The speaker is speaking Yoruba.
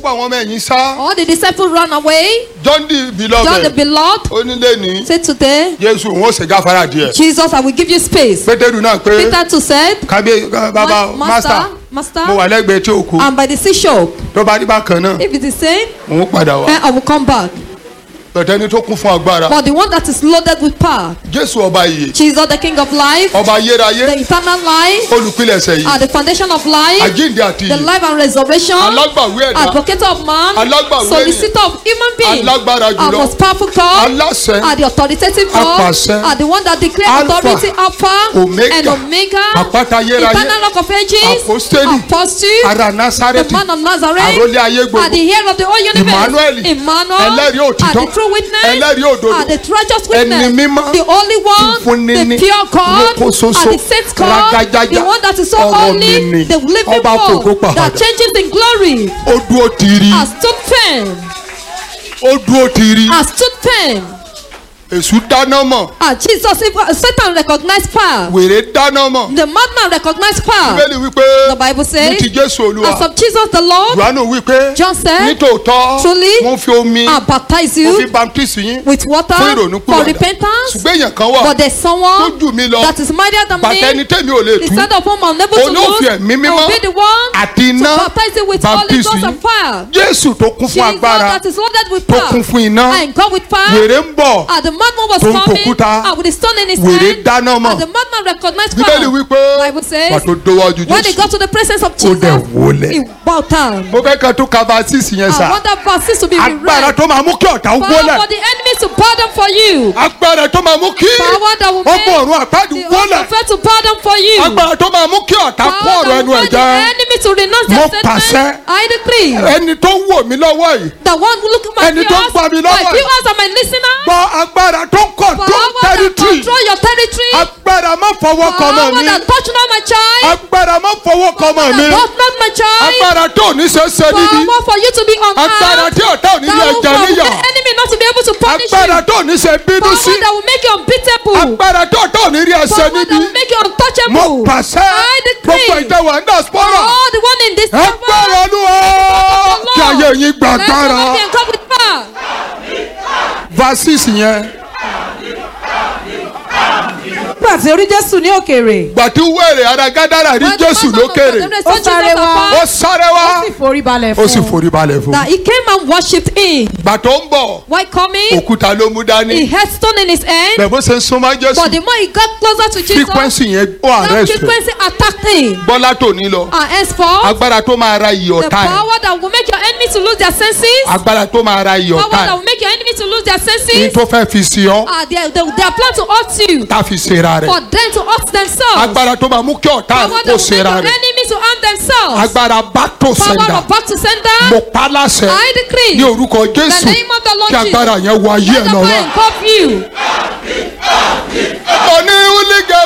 gbogbo àwọn ọmọ ẹ̀yìn sá All the disciples ran away. john the John the beloved beloved onílé ní said today, jésù òun ó ṣe gáfárà díẹ̀ Jesus, I will give you space. pétérù náà pé Peter too said, kábíyé bàbá "Ma- master Master, mo Master, wà lẹ́gbẹ̀ẹ́ tí òkú I'm by the seashore. tó bá rí bákan náà If it is same, òun padà wá then I will come back. bẹ̀tẹ̀ ni tó kún fún agbára But the one that is loaded with power, jésù ọba ìyè Jesus, the King of life, ọba ayérayé the eternal life, olùpilẹ̀ṣẹ̀ yìí are the foundation of life, àjíǹde àti the ìyè life and resurrection, alágbàwí ẹ̀dá advocate of man, Alágbàwí solicitor of human beings, Alágbára our jùlọ. most powerful God, aláṣẹ are the authoritative God, Apàṣẹ. are the one that declare Alpha, authority Alpha Omega, and Omega, àpáta ayérayé eternal rock of ages, Apostoli, apostle, ara the násárẹ́tì man of Nazareth, àrólé ayé are gbogbo the heir of the whole universe, Emmanuel, Emmanuel, ẹlẹ́rìí are òtítọ́, the true witness, ẹlẹ́rìí òdodo, are the righteous ẹni witness, mímọ́, the only one, fúnni ní, the pure God, lóko ṣoṣo, are the saint God, ragajaja, the one that is so ọ̀rọ̀ holy, mi ni, the living ọba fògo God pàdà. that changes in glory, ó dúró tìrì has stood firm, ó dúró tìrì has stood firm. èṣù dáná mọ̀ Ah, Jesus, if Satan recognized power, wèrè dáná mọ̀ the madman recognized power. bíbélì wípé The Bible ní says, ti jésù olúwa as of Jesus the Lord, johannu wípé John said, nítòótọ́ truly, mo fi omi I baptize mo fi you baptisi yín with water fún ìrònú for kúrò repentance, ṣùgbọ́n èèyàn kan wà but there's tó someone jù mí lọ that is mightier than bàtà ẹni me. tẹ́mi ò lè The tú son of whom I'm unable to Òun ló lose, fi ẹ̀mí I mímọ́ will be the one àti to iná baptize you with Holy baptisi Ghost yín and fire. jésù tó kún fún Jesus agbára that is loaded with tó power kún fún iná and God with power. wèrè ń bọ̀ And the madman was tó ń coming pòkúta. and with a stone in his wèrè hand. dáná mọ̀ And the madman recognized bíbélì power. wípé Bible says, wà tó dówájú When they jésù got to the presence of ó Jesus, dẹ̀ wólẹ̀. he bowed down. mo fẹ́ kẹ́ tó kaba sísì yẹn I sà want that verse to be agbára read. tó máa mú kí ọ̀tá ó Power wólẹ̀ for the enemy to pardon for you. agbára tó máa mú kí Power that will make ọmọ ọ̀run àpáàdì the wólẹ̀ unprepared to pardon for you. agbára tó máa mú kí ọ̀tá kó Power ọ̀rọ̀ that ẹnu will ẹ̀ make the jẹ́ enemy to renounce Mo their pàṣẹ. statement. I decree. ẹni tó ń wò mí lọ́wọ́ yìí The one who look at my Ẹni tó ń viewers, gbà mí my lọ́wọ́. viewers and my listeners. gbọ́ agbára tó ń kọ̀ tó Power that tẹ́rítírì control your territory. agbára má fọwọ́ kọ mọ́ Power mi that touch not my child. agbára má fọwọ́ kọ mọ́ mi That touch not my child. agbára tó ní ṣe é ṣe níbi Power for you to be on agbára earth. tí ọ̀tá ò ní That lè will jẹ níyà provoke the enemy not to be able to punish you. agbára tó ní ṣe bínú sí Power that will make you unbeatable. agbára tó ọ̀tá ò ní rí ẹsẹ̀ Power that níbi will make you mo untouchable. pàṣẹ I decree. gbogbo ìjẹwà ń dà spọ́nà All the one in this agbára olúwa kí ayé yín gba Let agbára someone be come with power. verses yẹn nígbà tí orí jésù ní òkèèrè gbàtí wẹ̀rẹ̀ ara gádàrà rí When the jésù man of lókèrè God Ó saw Jesus sáré wá. afar, ó sáré wá ó sì forí balẹ̀ ó sì fún un forí balẹ̀ fún that he came and worshipped him. gbàtó ń bọ̀ While coming, òkúta ló mú he dání had stone in his hand. bẹ́ẹ̀ bó ṣe ń súnmọ́ But jésù the more he got closer to Jesus, frequency yẹn ó that arrest frequency attacked him. bọ́lá tó ní lọ And henceforth, agbára tó máa ra iyì the ọ̀tá ẹ̀ power that will make your enemy to lose their senses, agbára tó máa ra iyì power ọ̀tá that ẹ̀ will make your enemy to lose their ní senses, tó fẹ́ fi sí ọ uh, they, they, they are plan to hurt you, tá a fi ṣera rẹ̀ for them to hurt themselves. agbára tó máa mú kí ọ̀tá Power ẹ̀ that kó will make ṣera your rẹ̀ enemy to harm themselves. agbára back to Power sender of back to sender. mo pa láṣẹ I decree. ní orúkọ jésù The name of the Lord kí agbára yẹn wọ ayé Let ẹ̀ the lọ́wọ́. fire engulf you. oní wúlígà